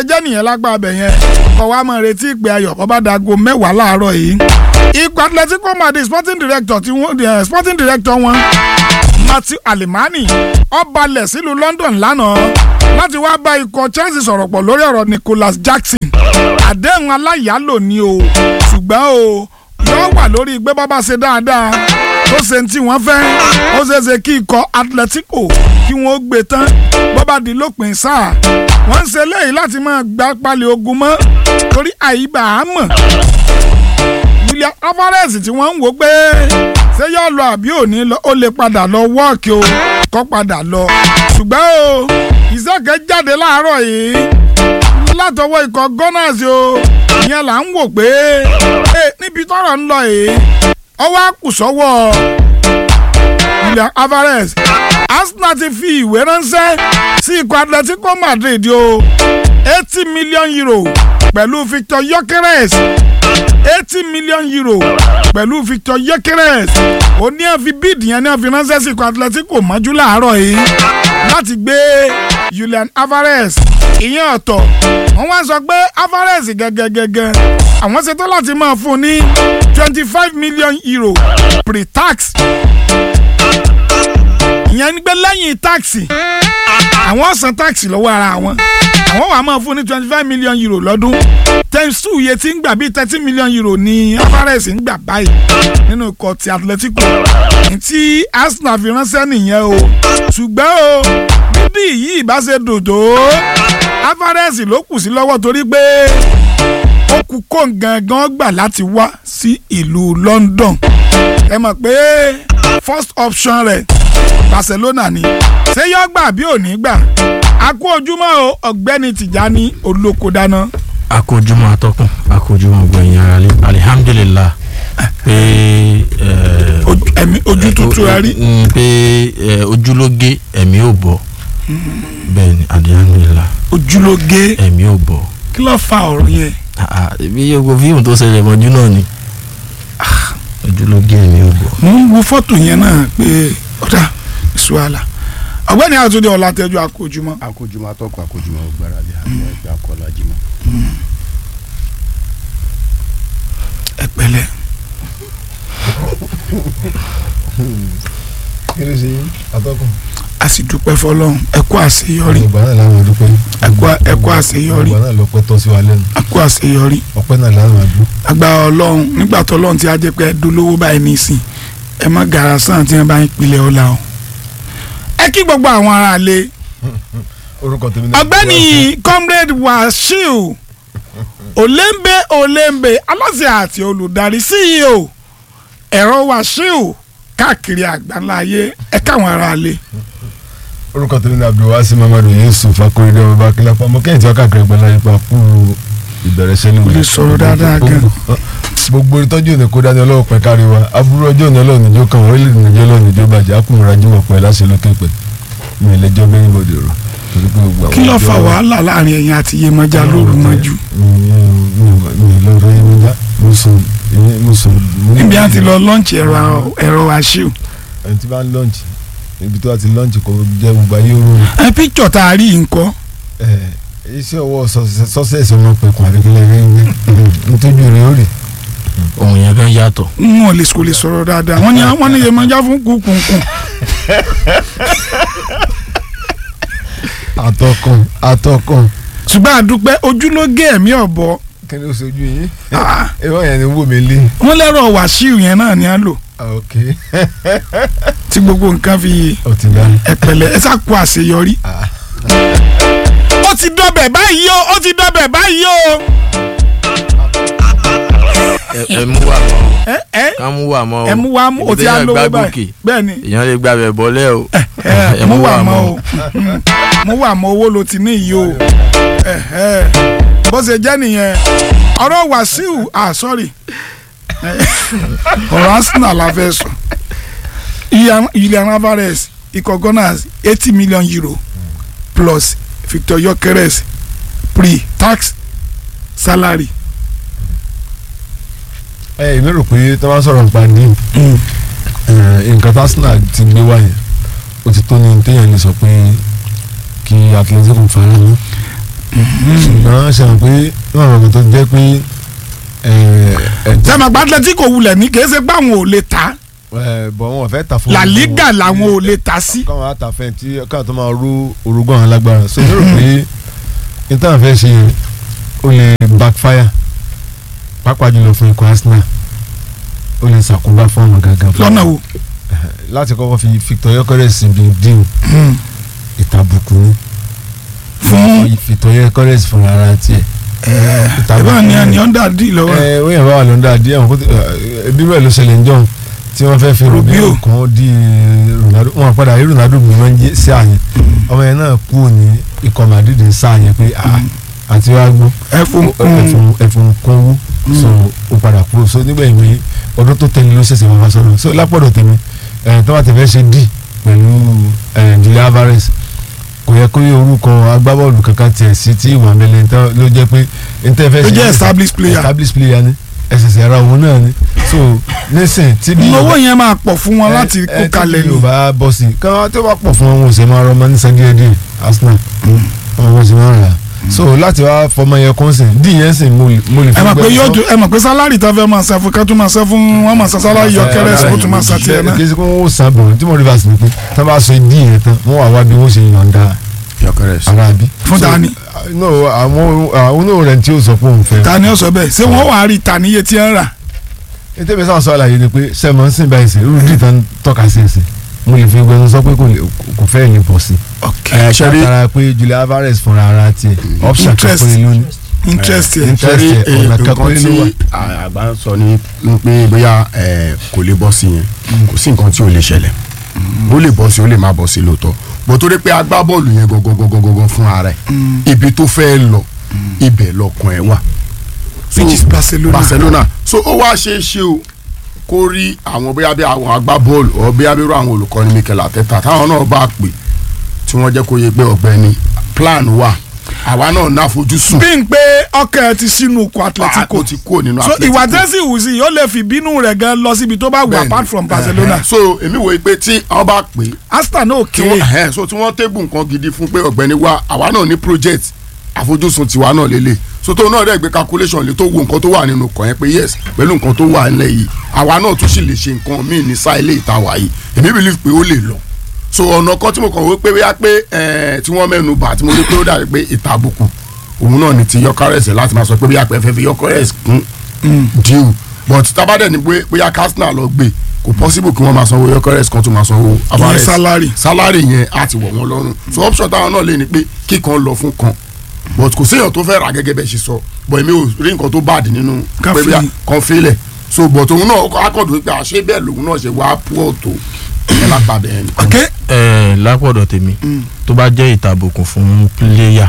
ṣe jẹ́ nìyẹn lágbá abẹ yẹn kọ́ wa máa retí ìpè ayọ̀ bọ́ bá dago mẹ́wàá láàárọ̀ yìí ikọ̀ Atletico Madrid sporting director tí wọ́n sporting director wọn Matthew Alemani ó balẹ̀ sílùú London lánàá láti wá bá ikọ̀ Chelsea sọ̀rọ̀ pọ̀ lórí ọ̀rọ̀ Nicholas Jackson àdéhùn aláyàálò ni o ṣùgbọ́n o yóò wà lórí gbé bá bá ṣe dáadáa tó ṣe tí wọ́n fẹ́ ó ṣeé ṣe kí ikọ̀ Atletico kí wọ́n gbé tán bó bá di lópin sáà wọ́n ń ṣe léyìí láti máa gbá pálí ogun mọ́ torí àyíbá á mọ̀ Julian Alvarez tí wọ́n ń wò pé ṣé yóò lọ àbí òní lọ ó lè padà lọ wọ́ọ̀kì o kọ́ padà lọ ṣùgbọ́n o ìṣèkè jáde láàárọ̀ yìí látọwọ́ ikọ̀ Gunners o ìyẹn là ń wò pé níbi tọ́rọ̀ ń lọ yìí ọwọ́ àkùsọ́wọ́ Julian Alvarez Arsenal ti fi ìwé ránṣẹ́ sí ikọ̀ Atletico Madrid o eighty million euro pẹ̀lú Victor Gyökeres eighty million euro pẹ̀lú Victor Gyökeres ó ní ẹ̀ fi bíìdì yẹn ní ẹ̀ fi ránṣẹ́ sí ikọ̀ Atletico mọ́jú láàárọ̀ yìí láti gbé Julian Alvarez ìyẹn ọ̀tọ̀ wọ́n wá sọ pé Alvarez gẹ́gẹ́gẹ́gẹ́ àwọn ṣetán láti máa fún un ní twenty five million euro pre-tax ìyẹn ní pé lẹ́yìn táàkì àwọn san táàkì lọ́wọ́ ara wọn àwọn wàá máa fún ní twenty five million euro lọ́dún times two iye tí ń gbà bíi thirty million euro ní Alvarez ń gbà báyìí nínú ikọ̀ ti Atletico tí Arsenal fi ránṣẹ́ nìyẹn o ṣùgbọ́n o bíbí yìí bá ṣe dòdò Alvarez ló kù sí lọ́wọ́ torí pé ó kú kó gangan gbà láti wá sí ìlú London ẹ mọ̀ pé first option rẹ̀ Barcelona ni ṣé yọ gbà bí ò ní gbà a kú ojúmọ́ o ọ̀gbẹ́ni Tìjání olóko dáná. a kú ojúmọ́ atọ́kùn a kú ojúmọ́ gbẹ̀yìn ara lé alihamdulilah pé ẹ̀mí ojú tuntun ẹ rí. pé ojúlóge ẹ̀mí ò bọ̀ bẹ́ẹ̀ ni alihamdulilah ojúlóge ẹ̀mí ò bọ̀. kí ló fa ọ̀rọ̀ yẹn. bí gbogbo fíìmù tó ṣẹlẹ̀ mọ́jú náà ni ojúlóge ẹ̀mí ò bọ̀. mo ń wo fọ́tò yẹn náà pé ọ̀dà ìṣúwàlà ọ̀gbẹ́ni àtúndì ọ̀làtẹ́jú àkójúmọ́. àkójúmọ́ atọ́kùn àkójúmọ́ gbára lé àwọn ẹgbẹ́ akọ́lá jimọ́. ẹ pẹ̀lẹ́. kí ló ṣe yín atọ́kùn. a sì dúpẹ́ fọlọ́run ẹ kú àṣeyọrí ìgbà náà làwọn dúpẹ́. ẹ kú- ẹ kú àṣeyọrí ìgbà náà lọ́pẹ́ tọ́ sí wa lẹ́nu ẹ kú àṣeyọrí ọpẹ́ náà làwọn àgbò. agbára ọlọ́run nígbà tó ọlọ́run ti á jẹ́ pé ẹ dolówó báyìí nísìn ẹ má gàrà sàn tí wọ́n bá ń pilẹ̀ ọ̀la o. ẹ kí gbogbo àwọn ará lé orúkọ tèmi náà. ọ̀gbẹ́ni comrade Wasiu olembe olembe aláṣẹ àti olùdarí CEO ẹ̀rọ Wasiu káàkiri àgbáńlá ayé ẹ káwọn ará lé. orúkọ tèmi náà abdulwasi mamadu yusuf akorede ọba akínlápá mo kẹ́hìn tí wọ́n káàkiri ẹgbẹ́ láyé pa kú ìbẹ̀rẹ̀ sẹ́nu. Kò lè sọ̀rọ̀ dáadáa gan. gbogbo ìtọ́jú òní kó dání ọlọ́wọ́ pẹ́ kárí wa aburú ọjọ́ òní ọlọ́run níjó kan orílẹ̀-èdè níjó ọlọ́run níjó bàjẹ́ akùnrin ajímọ̀ pẹ́ láṣẹ lókè pẹ́ mi ì lẹ́jọ́ bẹ́ẹ̀ níbodè rọ̀ torí pé gbogbo àwọn kí ló ọjọ́- fa wàhálà láàrin ẹ̀yin àti Yemọja lóru mọ́jú mi mi mi lọ rẹ mi já mo sùn èmi mo sùn. mo ní- níbi àti lọ lọ́ǹchì ẹ̀rọ ẹ̀rọ Wasiu ẹni tí bá ń lọ́ǹchì ibi tó bá ti lọ́ǹchì kò jẹ́ gbogbo ayé oró ẹ píkítọ̀ tá a rí nǹkan ẹ̀ iṣẹ́ ọwọ́ sọ́sẹ̀sì ọmọ pẹ̀kun àbíkílẹ̀ rẹ̀ ń tójú rẹ̀ ó rè. ohun yẹn kan yàtọ̀. n ò lè kò lè sọ̀rọ̀ dáadáa wọ́n ní wọ́n ní Yemọja fún kúkúnkún atọ́kùn atọ́kùn ṣùgbọ́n àdúpẹ́ ojúlógé ẹ̀mí ọ̀bọ kí ni ó ṣojú yín Ah. ìwọ yẹn ni wò mí lé. wọ́n lẹ́rọ̀ Wasiu yẹn náà ni a lò ok tí gbogbo nǹkan fi ó ti dá. ẹ̀pẹ̀lẹ̀ ẹ sá kú àṣeyọrí. Ah. ó ti dọbẹ̀ báyìí o ó ti dọbẹ̀ báyìí o. ẹ ẹ mú wà mọ́ o ẹ ẹ ká mú wà mọ́ o ẹ mú wa mú o ti á Ibi téèyàn lówó gbá báyìí gòkè, bẹ́ẹ̀ ni èèyàn lè gbàbẹ̀ bọ́lẹ̀ o ẹ mú wà mọ́ o mú wà mọ́ owó ló ti ní yìí o ẹ ẹ bó ṣe jẹ́ nìyẹn ọ̀rọ̀ Wasiu ah sorry ọ̀rọ̀ Arsenal la fẹ́ sọ Julian Alvarez ikọ̀ Gunners eighty million euro plus Victor Gyökeres pre-tax salary. ẹ èmi rò pé tí wọ́n sọ̀rọ̀ nípa ní nǹkan tí Arsenal ti gbé wá yẹn ó ti tó ní téèyàn lè sọ pé kí Atletico fara mọ́. ṣùgbọ́n ṣe hàn pé wọ́n rọ̀ tó jẹ́ pé sẹ́mi àgbà Atletico wulẹ̀ ní kìí ṣe pé àwọn ò lè ta bọ̀ wọn ò fẹ́ ta fún La Liga làwọn ò lè ta sí. káwọn á ta fẹ́ tí káwọn tó máa rú orogún àwọn alágbára so mo rò pé níta fẹ́ ṣe ó lè backfire pàápàá jùlọ fún ikọ̀ Arsenal ó lè ṣàkóbá fún àwọn gangan fún lọ́nà wo. láti kọ́kọ́ fi Victor Gyökeres síbi dín ìtàbùkù ni fún Victor Gyökeres fún ara tiẹ̀ ìbá ni àní ọ̀ndà dì lọ́wọ́. ẹ ó yẹn bá wà lọ́ndà díẹ̀ wọn kó tó ẹbí bẹ́ẹ̀ ló ṣẹlẹ̀ ń jọ̀hún tí wọ́n fẹ́ fi Rubio. Rubio kan di Ronaldo wọn padà rí Ronaldo bí wọ́n jẹ́ sí àyẹn ọmọ yẹn náà kú ní ikọ̀ Madrid ń sá àyẹn pé ah, àti wàá gbó ẹ fún ẹfun ẹfun kún wú so ó padà kúrò so nígbà yìí ọdún tó tẹ̀lé ló ṣẹ̀ṣẹ̀ wá sọ̀rọ̀ so lápọ̀dọ̀ tèmi ẹ̀ tó bá ti fẹ́ ṣe dì pẹ̀lú ẹ̀ Julian Alvarez kò yẹ kó yẹ orúkọ agbábọ́ọ̀lù kankan tiẹ̀ sí tí ìwà mẹ́lẹ̀ ló jẹ́ pé n tẹ́ fẹ́ ó ṣe jẹ́ established player. established player ni ẹ̀sẹ̀sẹ̀ ara òun náà ni so nísìn tí bí owó yẹn máa pọ̀ fún wọn láti ẹ- kó ẹ kalẹ̀ tí ni. yóò bá bọ́ sí i káwọn tó bá pọ̀ fún wọn wọn ò sì máa rọmọ ní san díẹ̀ díẹ̀ Arsenal wọn ò sì máa rà á so láti wá fọmọ yẹn kún sí dì yẹn sì mo lè mo lè ẹ mọ̀ pé gbẹ́ yóò sọ- ju ẹ mọ̀ pé sálárì tó fẹ́ máa san fún ká tó máa san fún wọn máa san sálárì Gyökeres kó tó máa san tiẹ̀ náà. kí ẹ kó wọn ó san bọ̀ tí mo rí fásitì ni pé tí wọ́n bá sọ dì yẹn tán wọ́n wà wá bí wọ́n ṣe yọ̀ǹda Gyökeres. ara bí. Fún So, dání. uh, no àwọn àwọn náà rẹ̀ tí ó sọ pé òun fẹ́. ta ni ó sọ bẹ́ẹ̀ ṣé wọ́n wàá rí ta níye tí ń rà. ètò ìbí sáwọn sọ àlàyé ni pé sẹ́mọ̀ ń sìn báyìí sí irú dì tán tọ́ka sí ẹsẹ̀ mo lè fi gbẹnu sọ pé kò lè- kò fẹ́ lè bọ̀ sí. ẹ ṣe rí látara pé Julian Alvarez fúnra ara tiẹ̀ option kan Interest. péré lónìí. interest yẹn. interest ṣe rí yẹn, ọ̀nà kan nǹkan péré ló tí wà. àgbà ń sọ ni pé bóyá ẹ, kò lè bọ́ sí yẹn kò sí nǹkan tí ò lè ṣẹlẹ̀ ó lè bọ́ sí ó lè má bọ́ sí lóòótọ́ bó torí pé agbábọ́ọ̀lù yẹn gangan gangan gangan fún ara ẹ̀ ibi tó fẹ́ lọ ibẹ̀ lọkàn ẹ̀ wà. So, which is Barcelona. Barcelona so ó wá ṣe é ṣe o kó rí àwọn bóyá bí àwọn agbábọ́ọ̀lù ọ bóyá bí irú àwọn olùkọ́ni Mikel Arteta táwọn náà bá pè tí wọ́n jẹ́ kó yẹ pé ọ̀gbẹ́ni plan wà àwa náà ná àfojúsùn bí n pé ọkẹ́ ẹ ti sínú oko Atletico ó ti kúrò nínú so Atletico. ìwà tẹ́sí ìwùsì yóò lè fi bínú rẹ̀ gan lọ síbi tó bá wù Bẹ́ẹ̀ni. apart from Barcelona Ẹ̀hẹ̀. so èmi wòye pé tí wọ́n bá pè é Aston náà tí wọ́n kéré ẹ̀hẹ̀, so tí wọ́n tébù nǹkan gidi fún pé ọ̀gbẹ́ni wa àwa náà ní project àfojúsùn tiwa náà lélẹ̀ so tó náà rẹ̀ gbé calculation lè tó wo nǹkan tó wà nínú kàn yẹn pé yes pẹ̀lú nǹkan tó wà nílẹ̀ yìí àwa náà tún sì lè ṣe nǹkan míì ní sáà ilé ìta wà yìí èmi believe pé ó lè lọ so ọ̀nà kan tí mo kàn wí pé bóyá pé ẹ̀, tí wọ́n mẹ́nu bà tí mo rí pé ó dàbí pé ìtàbùkù òun náà ni ti Gyökeres láti máa sọ pé bóyá pé ẹ fẹ́ fi Gyökeres kún deal but tábàdẹ̀ ni pé bóyá Arsenal lọ gbé kò possible kí wọ́n máa sanwó Gyökeres kan tún máa sanwó Alvarez salary. salary yẹn á ti wọ̀ wọ́n lọ́rùn so option táwọn náà lè ní pé kíkan lọ fún kan but kò séèyàn tó fẹ́ rà gẹ́gẹ́ bẹ́ẹ̀ ṣe sọ but èmi ò rí nǹkan tó bad nínú Ká pé fi- bóyá kan fílẹ̀ so but òun náà akọ̀dùn pé àṣé bẹ́ẹ̀ lòun náà ṣe wá pọ̀ tó ẹ̀ lápàdé ẹ̀ nìkan. ok ẹ lápọ̀dọ̀ tèmi tó bá jẹ́ ìtàbùkùn fún píléyà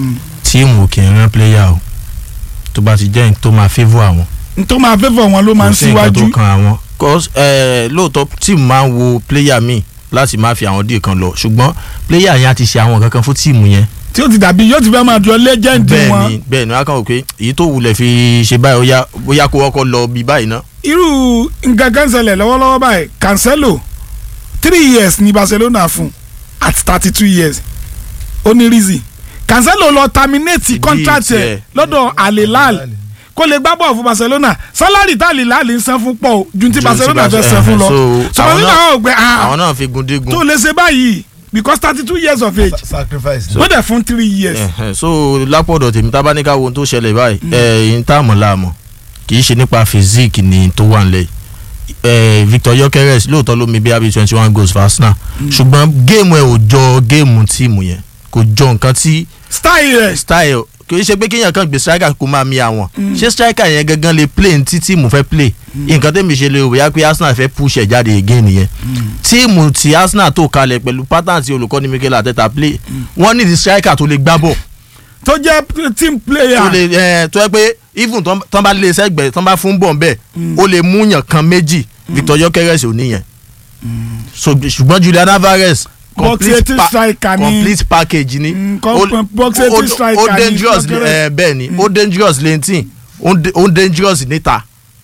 tíìmù kì í rán píléyà o tó bá ti jẹ́ nǹkan tó máa favour àwọn n tó máa favour wọn ló máa ń kò sí nǹkan tó síwájú kan àwọn cause ẹ lóòótọ́ tíìmù máa ń wo píléyà míì láti máa fi àwọn díè kan lọ ṣùgbọ́n píléyà yẹn á ti ṣe àwọn kankan fún tíìmù yẹn tí ó ti dàbí yóò ti fẹ́ máa jọ legend bẹ́ẹ̀ wọn ni bẹ́ẹ̀ ni wọ́n á kàn wò pé èyí tó wulẹ̀ fi ṣe báyìí ó yá bóyá kó ọkọ̀ lọ bí báyìí ná irú nǹkan kan ṣẹlẹ̀ lọ́wọ́lọ́wọ́ báyìí Cancelo three years ní Barcelona fún at thirty two years ó ní reason Cancelo lọ terminate Ìdí contract ẹ̀ tiẹ̀. lọ́dọ̀ Al Hilal kó lè gbá bọ́ọ̀ fún Barcelona salary tá Al Hilal ń san fún pọ̀ o ju ti Ju ti Barcelona fẹ́ Barce- san fún lọ so, so àwọn Barcelona náà- ò gbẹ ah àwọn náà fi gun dígun tó lè ṣe báyìí because thirty two years of age sacrifice. ó dẹ̀ fún three years Ẹ̀hẹ̀, so lápọ̀dọ̀ tèmi tá a bá ní ká wo ohun tó ṣẹlẹ̀ báyìí ẹ̀ ń tá àmọ́ láàmọ́ kì í ṣe nípa physique ni tó wà nílẹ̀ ẹ̀ Victor Gyökeres lóòótọ́ ló mi bí abi twenty one goals for Arsenal ṣùgbọ́n géèmù ẹ̀ ò jọ géèmù tíìmù yẹn kò jọ nǹkan tí style rẹ̀ style kì í ṣe pé kéèyàn kan gbé striker kó máa mi àwọn ṣé striker yẹn gangan lè play ní tí tíìmù fẹ́ play nǹkan tẹ́mi ṣe lè rò bóyá pé Arsenal fẹ́ push ẹ̀ jáde again nìyẹn tíìmù tí Arsenal tó kalẹ̀ pẹ̀lú pattern tí olùkọ́ni Mikel Arteta play wọ́n ní di striker tó lè gbá bọ̀ tó jẹ́ team player tó lè ẹ tó yẹ pé even tán tán bá lé sẹ́gbẹ̀ẹ́ tán bá fún bọ̀ bẹ́ẹ̀ ó lè mú yàn kan méjì Victor Gyökeres ò níyẹn so ṣùgbọ́n Julian Alvarez Box eighty striker ni. complete package ni Mm, Ó- com- box ó- eighty ó- striker ó ni dangerous Gyökeres. ẹ bẹ́ẹ̀ ni ó dangerous lentin ó d- ó dangerous níta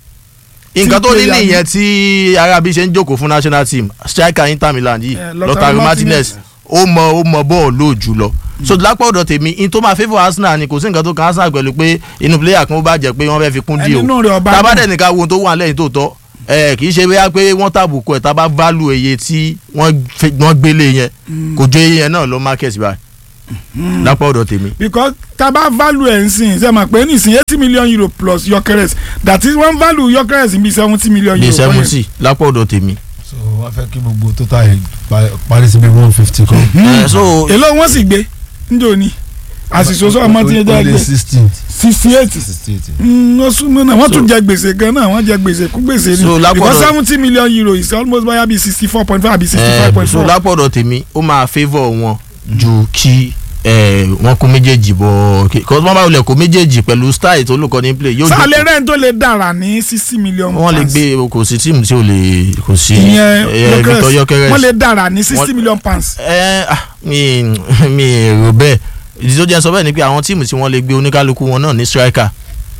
nǹkan tó ní player ni. nìyẹn tí Arabi ṣe ń jókòó fún national team striker Inter Milan yìí Eh, Lautaro Lautaro Martinez. Martinez ó mọ ó mọ bọ́ọ̀lù lóòjù lọ so lápá ọ̀dọ̀ tèmi in tó máa favour Arsenal ni kò sí nǹkan tó kan Arsenal pẹ̀lú pé inú player kan ó bá jẹ́ pé wọ́n fẹ́ fi kún díò Ẹni inú rẹ̀ ọba tábà náà. dẹ̀ nìkan wo ohun tó wà lẹ́yìn tó tọ́ ẹ kì í ṣe bóyá pé wọ́n tàbùkù ẹ̀ tábà value iye tí wọ́n fi- wọ́n gbélé yẹn kò jọ iye yẹn náà lọ market báyìí lápá ọ̀dọ̀ tèmi because taba value ẹ̀ ń sìn ṣe mọ̀ pé nísìn eighty million euro plus Gyökeres that is one value Gyökeres bí seventy million euro. bíi fún yẹn. seventy lápá ọ̀dọ̀ tèmi. so wọ́n fẹ́ kí gbogbo total yẹn pa- parí sí bí one fifty kan. ẹ so èló wọn sì gbé njó ni àṣìṣe sọ ọmọ tí yẹn jẹ́ Only gbé sixteen sixty eight sixty eight. ó súnmọ́ náà wọ́n tún So- jẹ gbèsè gan náà wọ́n jẹ gbèsè kú gbèsè ni So, lápò because ọ̀dọ̀- seventy million euro is almost báyà bíi sixty four point five àbí sixty ẹ five point so four. lápá ọ̀dọ̀ tèmi ó máa favour wọn ju kí ẹ wọ́n kó méjèèjì bọ̀ kí kọ́ wọ́n bá wulẹ̀ kó méjèèjì pẹ̀lú style tó lùkọ́ ní play yóò sálẹ̀ rẹ̀ ń tó lè dára ní sixty million wọ́n lè pounds. gbé kò sí tíìmù tí ò lè kò sí ìyẹn ẹ, Victor Gyökeres wọ́n lè dára ní sixty Wọ́n- million pounds. ẹ ah, mi mi rò bẹ́ẹ̀ ìdí tó jẹ́ sọ bẹ́ẹ̀ ni pé àwọn tíìmù tí wọ́n lè gbé oníkálukú wọn náà ní striker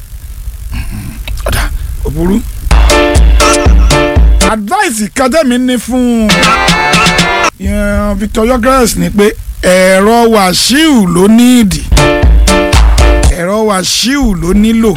òbúrú. advice kajẹ́mi ní fún yẹn Victor Gyökeres ni pé ẹ̀rọ wàṣíù ló ní ìdí ẹ̀rọ wàṣíù ló nílò.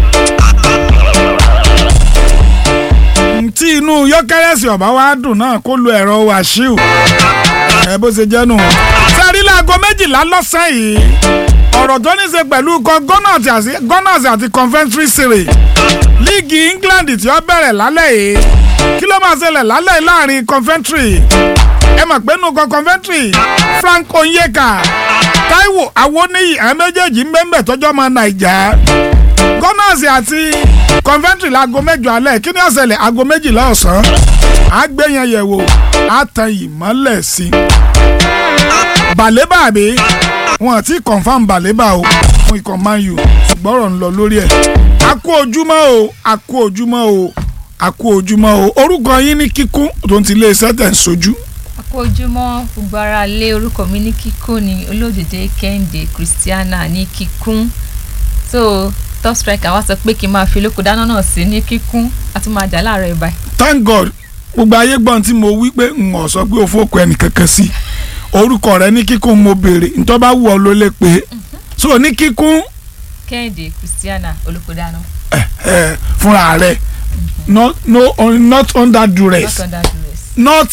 tí inú Gyökeres ọ̀bá wa dùn náà kó lo ẹ̀rọ wàṣíù ẹ bó ṣe jẹ́ nù. sẹ́rí láago méjìlá lọ́sàn-án yìí ọ̀rọ̀ tó ní í ṣe pẹ̀lú ikọ̀ Gunners àti- Gunners àti Coventry City líìgì England tí ó bẹ̀rẹ̀ lálẹ́ yìí kí ló máa ṣẹlẹ̀ lálẹ́ yìí láàrin Coventry ẹ mọ̀ pé nùkọ́ Coventry Frank Onyeka Taiwo Awoniyi àwọn méjèèjì ń bẹ́ẹ̀ tọ́jọ́ ọmọ Naija Gunners àti Coventry láago mẹ́jọ alẹ́ kí ni ó ṣẹlẹ̀ aago méjìlá ọ̀sán àgbẹ̀yẹn yẹ̀wò àtàn ìmọ́lẹ̀ sí i bàlébà àbí wọn ti confam bàlébà o fún ikọ̀ man u ṣùgbọ́n ọ̀rọ̀ ń lọ lórí ẹ̀ a kú ojúmọ́ o a kú ojúmọ́ o a kú ojúmọ́ o orúkọ yín ní kíkún tó ń ti lé iṣẹ́ tẹ̀ ń sojú. àkójúmọ́ gbogbo ara lé orúkọ mi ní kíkún ní olódìdé kẹ́hìndé christiana ní kíkún so top striker wá sọ pé kí n máa fi olóko dáná náà sí ní kíkún a tún máa jà láàárọ̀ ìbá thank god gbogbo ayé gbọ́n tí mo wí pé n ò sọ pé o fòkù ẹnì kankan sí orúkọ rẹ ní kíkún mo béèrè ntọ́ bá wù ọ́ ló lè pé so ní kíkún kẹ́hìndé christiana olóko dáná ẹ, fúnra rẹ not no not under duress not under duress. not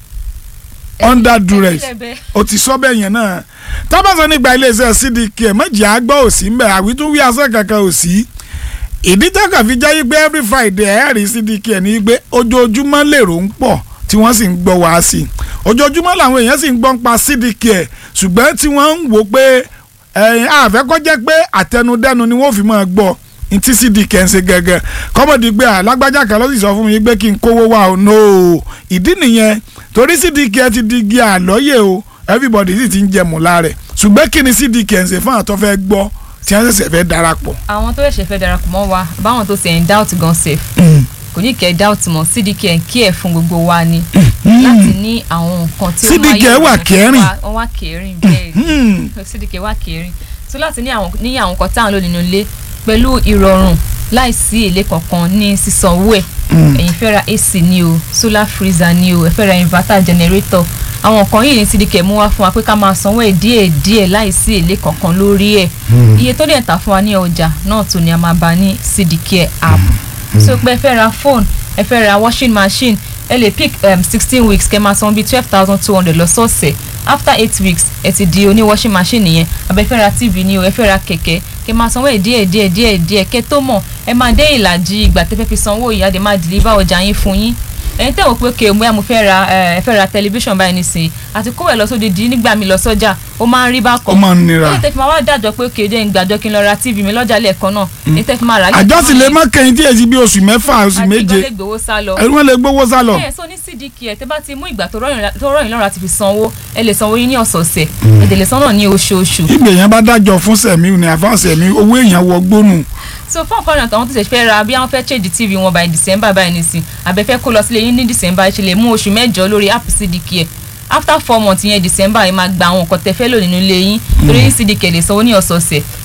under duress. ẹ bẹ́ẹ̀ o ti sọ bẹ́ẹ̀ yẹn náà tábàsọ nígbà iléeṣẹ́ cdk méjì àgbọ̀ òsì ń bẹ̀ àwítúwí asẹ́ kankan òsì ìdí tẹ́kọ̀ fi jẹ́ pé every friday ẹ̀ rí cdk ní pé ojoojúmọ́ lèrò ń pọ̀ tí wọ́n sì ń gbọ́ wá sí i ojoojúmọ́ làwọn èèyàn sì ń gbọ́ ń pa cdk ṣùgbọ́n tí wọ́n ń wò pé ẹ̀yìn àfẹ́kọ́jẹ́ pé àtẹnudẹ́nu ni wọ́n fi máa gbọ́ ntí cdk ń ṣe gẹ́gẹ́ kọ́mọ̀dé pé alágbájá kan ló sì sọ fún mi pé kí n kówó wá o no ìdí nìyẹn torí cdk ti di igi àlọ́yè o everybody sì ti ń jẹ mùlá rẹ̀ ṣùgbọ́n kí ni cdk ń ṣe fún àwọn tó fẹ́ gbọ́ tí wọ́n ṣẹ̀ṣẹ̀ fẹ́ darapọ̀. àwọn tó ṣẹ̀ṣẹ̀ fẹ́ darapọ̀ mọ́ wa báwọn tó ṣe ń doubt gan safe kò ní kẹ́ doubt mọ́ cdk ń kí ẹ̀ fún gbogbo wa ni láti ní àwọn nǹkan tí ó máa CDK yé wà ènìyàn kẹrin. wá- wọ́n wá kẹrin bẹ́ẹ̀ Hmm. cdk wà kẹrin so láti ní àwọn ní àwọn nǹkan táwọn lò nínú ilé pẹ̀lú ìrọ̀rùn láìsí èlé kankan ní sísanwó ẹ̀ ẹ̀yin fẹ́ ra ac ni o solar freezer ni o ẹ fẹ́ ra inverter generator àwọn nǹkan yìí ní cdk mú wá fún wa pé ká máa sanwó ẹ̀ díẹ̀ díẹ̀ láìsí èlé kankan lórí ẹ̀ iye tó dẹ̀ tà fún wa ní ọjà náà tó ni a máa bá ní cdk app so pé ẹ fẹ́ ra phone ẹ fẹ́ ra washing machine ẹ lè pick sixteen weeks kẹ́ máa san bíi twelve thousand two hundred lọ́sọ̀ọ̀sẹ̀ after eight weeks ẹ ti di oní washing machine nìyẹn àbẹ fẹ́ ra tv ni o ẹ fẹ́ ra kẹ̀kẹ́ kẹ́ máa sanwó ẹ̀ díẹ̀ díẹ̀ díẹ̀ díẹ̀ kẹ́ tó mọ̀ ẹ máa dé ìlàjì ìgbà tẹ́ fẹ́ fi sanwó yìí á dé máa deliver ọjà yín fún yín ẹ̀yin tẹ́ wò pé kè bóyá mo fẹ́ ra ẹ ẹ fẹ́ ra tẹlifíṣàn báyìí nísìnyí àti kówó ẹ̀ lọ sóde di nígbà mi lọ sọ́jà ó máa ń rí bákan ó máa ń nira. èyí tẹ́ fi máa wá dájọ́ pé kè jẹ́ ń gbàjọ́ kí n lọ ra tv mi lọ́jà lẹ́ẹ̀kan náà èyí tẹ́ fi máa rà á àjọ sì lè má kẹ́yìn tí èsì bí oṣù mẹ́fà oṣù àti méje ìgbọ́lẹ̀ gbowó sá lọ ẹ̀rú wọn lè gbowó sá lọ. ẹ so ní cdk ẹ tẹ bá ti mú ìgbà tó rọyìn tó rọyìn lọ́rùn àti fi sanwó ẹ lè sanwó yín ní ọ̀sọ̀ọ̀sẹ̀ èdè lè san náà ní oṣooṣù ìgbè yẹn bá dájọ́ fún sẹ̀mí ní àfáà sẹ̀mí owó èèyàn wọ gbónú. so fún ọ̀kan náà àwọn tó ṣe fẹ́ ra bí wọ́n fẹ́ change tv wọn by december báyìí nìsín àbẹ̀fẹ́ kó lọ sílé yín ní december ẹ ṣe lè mú oṣù mẹ́jọ lórí app cdk ẹ after four months yẹn december ẹ máa gba àwọn nǹkan tẹ fẹ́ lò nínú ilé yín torí ní cdk lè sanwó ní ọ̀sọ̀ọ̀sẹ̀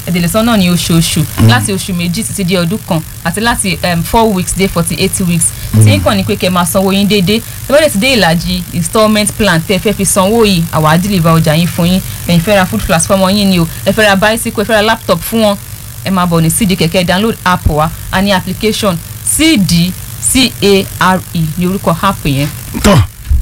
ẹ̀dẹ̀lẹ̀sán náà ní oṣooṣù láti oṣù méjì títí di ọdún kan àti láti um, four weeks dé forty eight weeks tí ń kàn ní pé kẹ́ máa sanwó yín déédéé tí wọ́n lè ti dé ìlàjì installment plan tẹ́ ẹ fẹ́ fi sanwó yìí àwa á deliver ọjà yín fún yín ẹ̀yin fẹ́ ra food plus fọ́mọ yín ni o ẹ fẹ́ ra bicycle ẹ fẹ́ ra laptop fún wọn ẹ máa bọ̀ ní cd kẹ̀kẹ́ download app wa a ní application cd care ní orúkọ app yẹn tọ́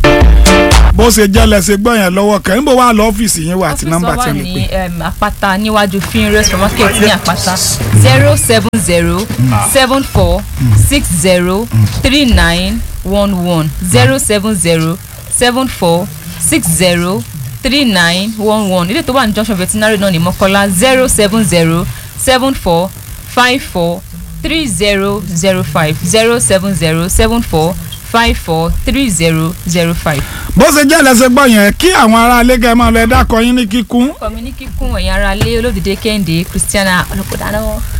bó ṣe jẹ́ lẹ́sẹ̀ gbọ́ yẹn lọ́wọ́ kan níbo wà lọ ọ́fíìsì yín wà àti nọ́mbà tí wà ẹ lè ní pè. um, àpáta níwájú finre supermarket ní àpáta zero seven zero seven four six zero three nine one one zero seven zero seven four six zero three nine one one ilé tó wà ní junction veterinary náà ní mọ́kọ́lá zero seven zero seven four five four three zero zero five zero seven zero seven four five four three zero zero five. bó ṣe jẹ́ lẹ́sẹ̀ gbọ́ yẹn kí àwọn ará ilé kẹ́ máa lọ ẹ dákọ yín ní kíkún ọkọ mi ní kíkún ẹ̀yin ara lé olódìdé kẹ́hìndé christiana ọlọ́kọ̀dáná.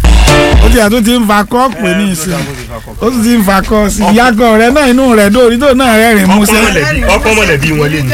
ó ti àtúntì ń fa kọ́ pè ní ìsìn ó sì ti ń fa kọ́ sí ìyàgò rẹ náà inú rẹ dórí tó náà rẹ́rìn músẹ́ ọkọ mọ̀lẹ́bí wọn lé ní.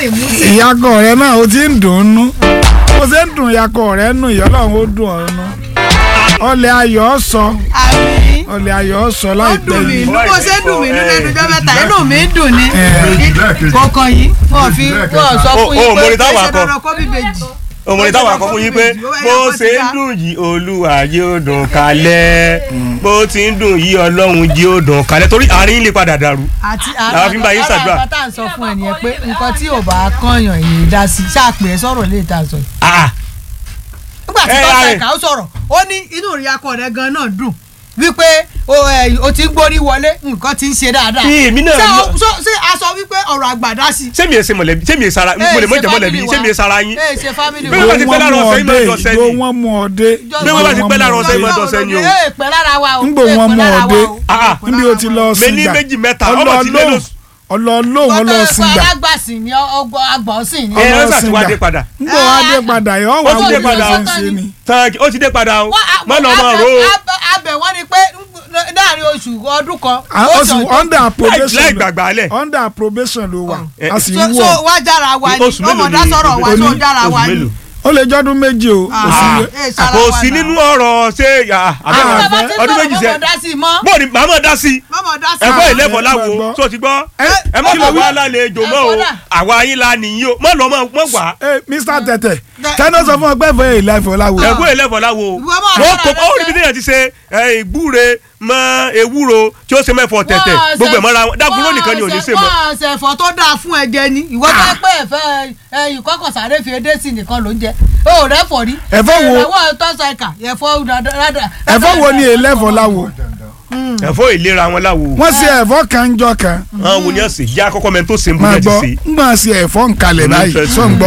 ìyàgò rẹ náà ó ti ń dùn ún nú bó ṣe ń dùn ìyàgò rẹ nù ìyọ́lọ́run ó dùn ọ́ nú ọlẹ̀ ayọ̀ sọ àmì ọlẹ̀ ayọ̀ sọ ó láìpẹ́ dùn mí yìí inú bó ṣe dùn mí nínú ẹnu jọ mẹ́ta inú mi ń dùn ní lẹ́ẹ̀kejì. kọ̀ọ̀kan yìí wọ́n fi wọ́n sọ Ó- fún ó, yín mo pé rí táwọn ṣe akọ. dandan kó bí bèjì. òmùrè táwọn akọ fún yín pé bó ṣe ń dùn yìí olúwa yóò dùn kalẹ̀ bó ti ń dùn yìí ọlọ́run yóò dùn kalẹ̀ torí àárín lè padà dàrú. àti Làwọn fi ń bá yín ṣàdúrà. nǹkan tá à ń sọ fún ẹ nìyẹn pé nǹkan tí ò bá kànyàn yìí dá sí ṣáàpì ẹ sọ̀rọ̀ lè ta sọ yìí. Ah, nígbà tí Ẹ, tọ́sà ààrẹ. ẹ̀ka ó sọ̀rọ̀ ó ní inú ìrìn akọ rẹ̀ gan náà dùn wípé o ẹ, o ti ń gbórí wọlé nǹkan ti ń ṣe dáadáa. Bí èmi náà ṣé mọ̀- o- ṣó- ṣé a sọ wípé ọ̀rọ̀ àgbà dá sí. ṣé mi ẹ ṣe mọ̀lẹ́bí ṣé mi ẹ sara mo lè mọ̀ jẹ́ mọ̀lẹ́bí ṣé mi ẹ sara yín. ẹ ṣe family Bí wa. wọ́n bá ti pẹ́ lára ọ̀sẹ̀ yìí máa ń dọ̀sẹ̀ ìgbó ni. wọn mú ọdẹ Bí wọ́n bá ti pẹ́ lára ọ̀sẹ̀ yìí máa ń dọ̀sẹ̀ ni o. ẹ pẹ́ lára wa o. ńgbò ẹ wọn pẹ́ mú lára wa ọdẹ o. Ah, níbi ó ti lọ mi ní sìgbà méjì mẹ́ta ọmọ ti lé lóṣù. ọlọ́ọ̀lọ́hùn ọlọ́ọ̀sìngbà alágbàsìn ni ọgbọ agbọ̀nsìn ni. ẹ ẹ Ọlọ́sìn ṣàti wá gbà. dé padà. ńgbò wá dé padà yọ wà Ó ti dé wọ́n padà o. ń ṣe ni. tán ó ti dé padà o má lọ máa ro o. abẹ wọn ni pé láàrin oṣù ọdún kan. Ah, ó oṣù sọ- under láì probation láì ló- gbàgbà lẹ̀. under probation ló wà Eh, a sì so ń so wọ̀ wá jára wa ni Oṣù mélòó ọmọdé ni sọ̀rọ̀ wa oní- so jára wa oṣù ni. mélòó. ó lè jọ́dún méjì o kò sí Ah, iye- eh, sára kò wa sí náà. nínú ọ̀rọ̀ ṣé Ah, àbẹ̀wò bàbá tí ọdún sọ̀rọ̀ méjì mọ́mọ́ sẹ́ dá sí i mọ́ bó ni màá mọ̀ dá sí i mọ́mọ́ dá sí i. ẹ̀fọ́ ìlẹ́fọ̀ ẹ láwo gbọ́. tó ti gbọ́ ẹ ẹ má kí ló kọ̀ wí? wá lálejò mọ́ o Ẹ̀fọ́ dà. àwa yín la nìyí o má lọ mọ́ wá Eh, Mr Tẹ̀tẹ̀ Dẹ- tẹ́lẹ̀ sọ fún ọ pé ẹ̀fọ́ èyí láìfọ́ láwo ẹ̀fọ́ ìlẹ́fọ̀ láwo Ìwọ máa wọ́n rárá kò ó rẹ rí bí téèyàn ti ṣe ẹ, ìgbúre mọ́ ewúro tí ó ṣe mẹ́fọ̀ tẹ̀tẹ̀ Wọ́n gbogbo ẹ̀ ṣe- mọ́ra wọn dágúró nìkan ni ò ní ṣe mọ́ wọ́n ṣe ẹ̀fọ́ tó dáa fún ẹ̀jẹ̀ ni ìwọ tó pé ẹ̀fẹ́ ẹ̀yìn kọ́kọ́ sáré fi edé sí nìkan ló ń jẹ o rẹ fọ rí. Ẹ̀fọ́ wo? ẹ̀fọ́ tọ́sà ẹ̀ka ẹ̀fọ́ rádà. ẹ̀fọ́ wo ni èyí lẹ́fọ́ láwo ẹ̀fọ́ ìlera wọn láwo wọ́n ṣe ẹ̀fọ́ kan jọ kan àwọn wo ni ọ̀sẹ̀ yá kọ́kọ́ mẹ́ni tó ṣe ń máa búrẹ́dì gbọ́ sí ngbọ́n ṣe ẹ̀fọ́ nkalẹ̀ báyìí sọ̀ ń gbọ́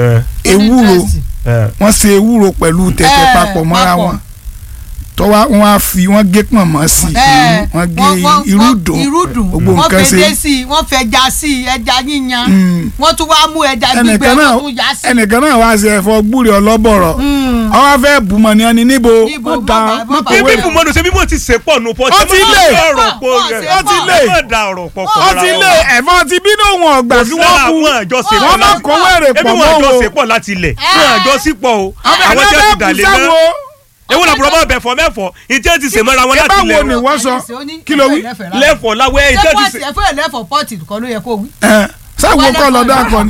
ewúro wọ́n ṣe ewúro pẹ̀lú tẹ̀tẹ̀ Eh, papọ̀ mọ́ra papọ̀. wọn tọ́wá wọn á fi wọ́n gé pọ̀nmọ́ sí i wọ́n gé irúdùn irúdùn gbogbo wọ́n nǹkan fèdè ṣe sí i wọ́n fẹja sí i ẹja yíyan Mm. wọ́n tún wá mú ẹja gbígbẹ ẹnìkan náà wọ́n tún yá sí i. ẹnìkan náà wá ṣe ẹ̀fọ́ gbúre ọlọ́bọ̀rọ̀ ọwọ́ fẹ́ bùmọ̀ ní ẹni níbo Níbo, wọ́n da bàbá, wọ́n bàbá. kọ̀wé bíbí fún mọ́nu ṣe bí mo ti ṣe pọ̀ nù pọ̀ Ó ti lé. ọ̀rọ̀ pọ̀ Ó rẹ̀ ti ó ti lé. ẹ má da ọ̀rọ̀ pọ̀ pọ̀ ó ti lé ẹ̀fọ́ ti bínú wọn ọgbà kí wọ́n kú wọn àjọ ṣe wọ́n má kó wẹ̀rẹ̀ ebi pọ̀ wọn mọ́ àjọ wọn ṣe pọ̀ láti ilẹ̀ wọn àjọ sí pọ̀ o àwọn tí wọ́n ti dà lé mọ́ ewu làbúrò máa bẹ̀fọ̀ mẹ́fọ̀ ìtí ẹ̀ ti sè mọ́ra wọn ẹ bá láti wo ni ilẹ̀ wọ́n sọ Ó ní kí ló wí ẹ̀fọ́ ẹ̀lẹ́fẹ̀ lẹ́fọ̀ láwọ̀ ẹ̀ ìtí ṣé ẹ̀ ti pọ́ọ̀tì sè. ẹ̀fọ́ ẹ̀lẹ́fọ̀ pọ́ọ̀tì kan ló yẹ kó wí. Ẹ̀, sáwo kọ́ lọ dá akọ ni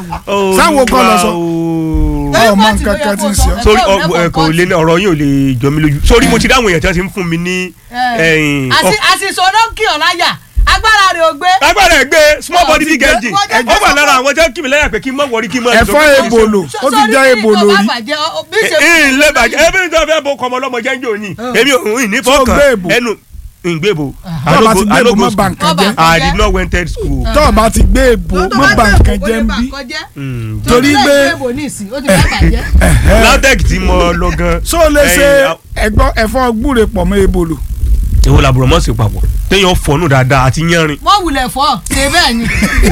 Sáwo kọ́ lọ sọ. Ẹ, ọmọ pọ́ọ̀tì nǹkan ló yẹ kan kó tí ń sọ. ṣe ọ́. Ẹ̀fọ́ sórí ẹ̀lẹ́fọ̀ kò lé ní ọ̀rọ̀ yín ò lè jọ mí lójú sórí mo ti dáhùn èèyàn tí wọ́n ti ń fún mi ní ẹ̀yìn Àṣì- àṣìṣe olóńkì ọ̀láyà agbára rẹ̀ ò gbé. agbára ẹ̀ gbé small body big Wọ́n engine jẹ́ ó wà lára àwọn tí wọ́n kí mi lẹ́yìn pé kí n má wọrí kí n má ẹ̀fọ́ ebolo ó ti jẹ́ ebolo rí ìlé bàjẹ́ ẹbí tó fẹ́ bo kọmọ lọ́mọ jẹ́ ń jò ní èmi ò ní So gbé fọkàn èbò. ẹnu ìgbébo tọ́ ọ bá ti gbé èbò mọ́ bà nǹkan jẹ́ I did not went to school. tọ́ ọ bá ti gbé èbò mọ́ bà nǹkan jẹ́ ń bí torí pé ẹ̀hẹ́. LAUTECH tí mo lọ gan. so lè ṣe ẹ̀yìn, ẹ̀gbọ́n ẹ̀fọ́ gbúre pọ̀ mọ́ ebolo èwo làbúrò mọ̀ sí papọ̀ téèyàn fọnù dáadáa àti yánrin wọ́n wulẹ̀ fọ́ ṣe bẹ́ẹ̀ ni.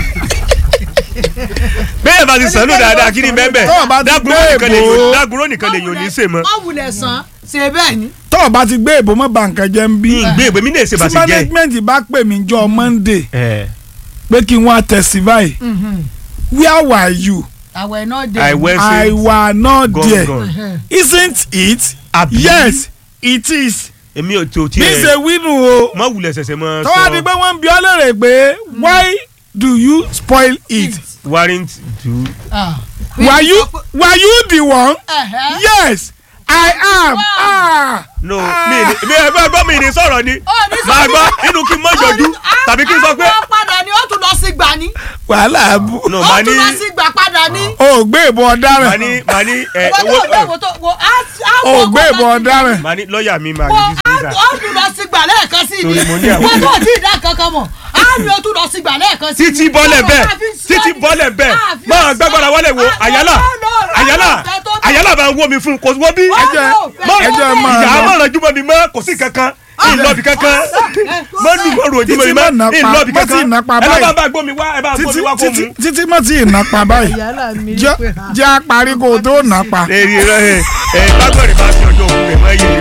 bẹ́ẹ̀ bá ti sànú dáadáa kí ni bẹ́ẹ̀ Tó o bá ti dágúró gbé nìkan lè èbò. yòó dágúró nìkan lè yòó ní í sè mọ́ wọ́n wulẹ̀ sàn ṣe bẹ́ẹ̀ ni. tọ́ ọ bá ti gbé èbò mọ́ bà nǹkan jẹ́ ń bí ìgbé ìgbé mi náà ṣe bá tí ṣe jẹ́ management bá pè mí jọ Monday ẹ̀ pé kí n wá testify where were you àwẹ̀ náà dé. I were I were not Gone, there gone. isn't it Àbí? yes it is èmi ò tó bí ṣe tiẹ̀ wínú o mọ wulẹ̀ ṣẹ̀ṣẹ̀ mọ tọ́wọ́ di pé wọ́n ń bi ọ́ lérè pé why do you spoil it warrant do Ah. were you were you the one Ẹ̀hẹ́. yes I am ah no Ah. mi ni mi ẹ bá gbọ́ mi ni sọ̀rọ̀ ni Ó ní sọ máa ní- gbọ́ inú kí n mọ̀ yọjú tàbí kí n sọ pé àwọn padà ni ó tún lọ sí gbà ni. wàhálà bù no ó màá ní tún lọ sí gbà padà ni. o gbé ìbọn màá ọ̀daràn ní màá ní ẹ wọ́n tó owó wọ́n tó wọ́n tó wọ́n á á o wọ́n gbé kó ìbọn lọ sí- ọ̀daràn màá ní lọ́ọ̀yà mi máa wọ́n yọjú sí á sà ó tún lọ sí gbà lẹ́ẹ̀kan sí ni. Torí mo ní àwọn- wọ́n tó tí ì dá kankan mọ̀ á ní ó tún lọ sí gbà lẹ́ẹ̀kan sí ni. títí bọ́lẹ̀ Wọ́n bẹ́ẹ̀ máa fi sọ títí ni. bọ́lẹ̀ bẹ́ẹ̀ Á fi máa sọ- gbàgbọ́ra wọlé wo Ah, àyálà no, no, no, àyálà no, no, no. àyálà bá ń wó mi fún kò wọ́n bí Wọ́n ẹjẹ lò, bẹ́ẹ̀ ẹjẹ ló máa ìyá lọ mọ̀ràn jùmọ̀ mi mọ́ kò sí kankan ìlọ́bì kankan mọ́ dùn mọ́rùn ojúmọ̀ mi Títí má mọ́ nà pa- ìlọ́bì má kankan tí ì nà pa ẹ lọ́ báyìí. bá bá gbómi wá ẹ bá gbómi títí wá kó títí mu. títí má tí ì nà pa báyìí Yálà mi jẹ́ ló pè á. jẹ́ àparí kó o tó nà pa. èrè rẹ ẹ ẹ lágbọ̀nrín bá fi ọjọ́ òkú rẹ̀ mọ́ iye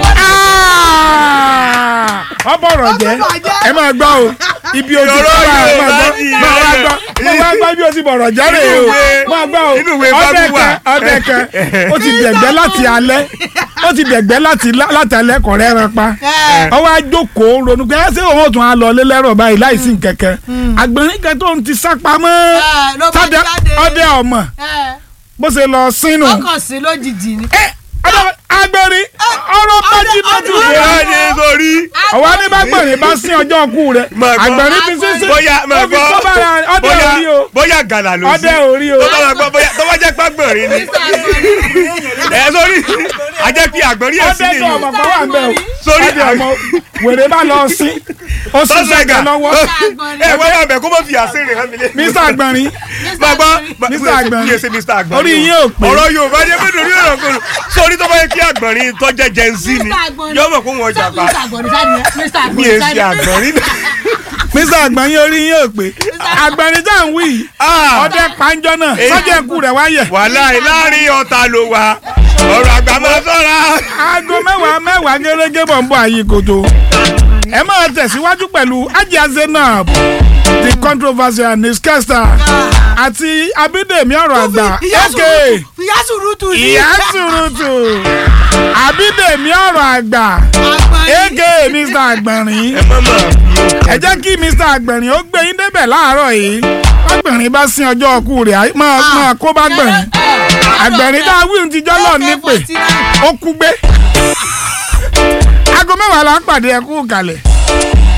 ọbọ̀rọ̀ jẹ́ ẹ máa gbọ́ o ibi ojú Ọ̀rọ̀ tó wà ẹ Yorùbá máa gbọ́ ni máa wá ìyẹn. gbọ́ máa wá gbọ́ bí o ti bọ̀rọ̀ jáde Inú o ìwé- máa gbọ́ o inú ìwé ọdẹ Bible wà. kan ọdẹ kan ó ti dẹ̀gbẹ́ láti alẹ́ ó ti dẹ̀gbẹ́ láti láti alẹ́ kọ̀rẹ́ ẹran pa Ẹ. ọwọ́ ajókòó ronú pé ẹ ṣé òun ò tún á lọ lélẹ́rọ̀ báyìí láìsí nkẹ̀kẹ́ àgbẹ̀rín kan tó ń ti sá pamọ́ Ẹ, ló bá sádẹ jáde. ọdẹ ọmọ Ẹ, bó ṣe lọ sínú ọkàn sí lójijì ni. agbẹ̀rín ọ̀rọ̀ bájí bájú ọdẹ- rẹ̀ ìyá ni sórí ọwọ́ ní bá gbẹ̀rín bá sín ọjọ́ ọkù rẹ̀ Máa gbọ́. àgbẹ̀rín fi sísè bóyá ó máa fi gbọ́ kọ́ bára ọdẹ bóyá orí o bóyá gàlà ló sí ọdẹ orí o tó bá máa gbọ́ bóyá tó bá jẹ́ pàgbọ̀nrín ni ẹ sórí ajẹ́ pé àgbọ̀nrín ẹ̀ sí ọdẹ tó nìyí ọmọ kan wà ń bẹ o Sórí ọdẹ ọmọ wèrè bá lọ sí ó sì sọ́sẹ̀gà sọ̀tẹ̀ lọ́wọ́ ẹ wọ́n bá bẹ̀ kó mọ̀ fi àṣírí hàn mí lé. mr agbọ̀nrín máa gbọ́ Mr. Àgbọ̀nrín. kí ẹ ṣe Mr. Àgbọ̀nrín Orí o. yín ò pé. ọ̀rọ̀ Yorùbá jẹ́ pé lórí ọ̀rọ̀ kò sórí tó bá yẹ kí àgbọ̀nrín tó jẹ́ Gen Z ni yóò mọ̀ kó wọn jà pa Mr. Agbọ̀nrín sáà ni Mr. mi Agbọ̀nrín è ṣe sáà ni. àgbọ̀nrín mr agbọ̀nrín orí yín ò pé agbọ̀nrín tá à ń wí yìí Ah. ọdẹ pàǹjọ náà Èyí- sọ́jà ẹ̀kú rẹ̀ wáyẹ̀ wàhálà láàrin ọ̀tá ló wà ọ̀rọ̀ àgbà máa sọ́ra. aago mẹ́wàá mẹ́wàá gẹ́gẹ́ bọ̀ ń bọ̀ àyè kòtò ẹ máa tẹ̀síwájú pẹ̀lú Hajiya Zainab the controversial newscaster àti Abídèmí ọ̀rọ̀ àgbà Ìyá aka sùrùtù ìyá sùrùtù ni. ìyá sùrùtù Abídèmí ọ̀rọ̀ àgbà Agbọ̀nrín. aka Mr Àgbọ̀nrín ẹ má mà ẹ jẹ́ kí Mr Àgbọ̀nrín ó gbé yín débẹ̀ láàárọ̀ yìí Àgbọ̀nrín bá sin ọjọ́ ọkù rẹ̀ á- máa máa kó bá gbọ̀nrín Àgbọ̀nrín tá a wí ohun ti jọ́ lọ nípè ó kú gbé aago mẹ́wàá la ń pàdé ẹkú kalẹ̀.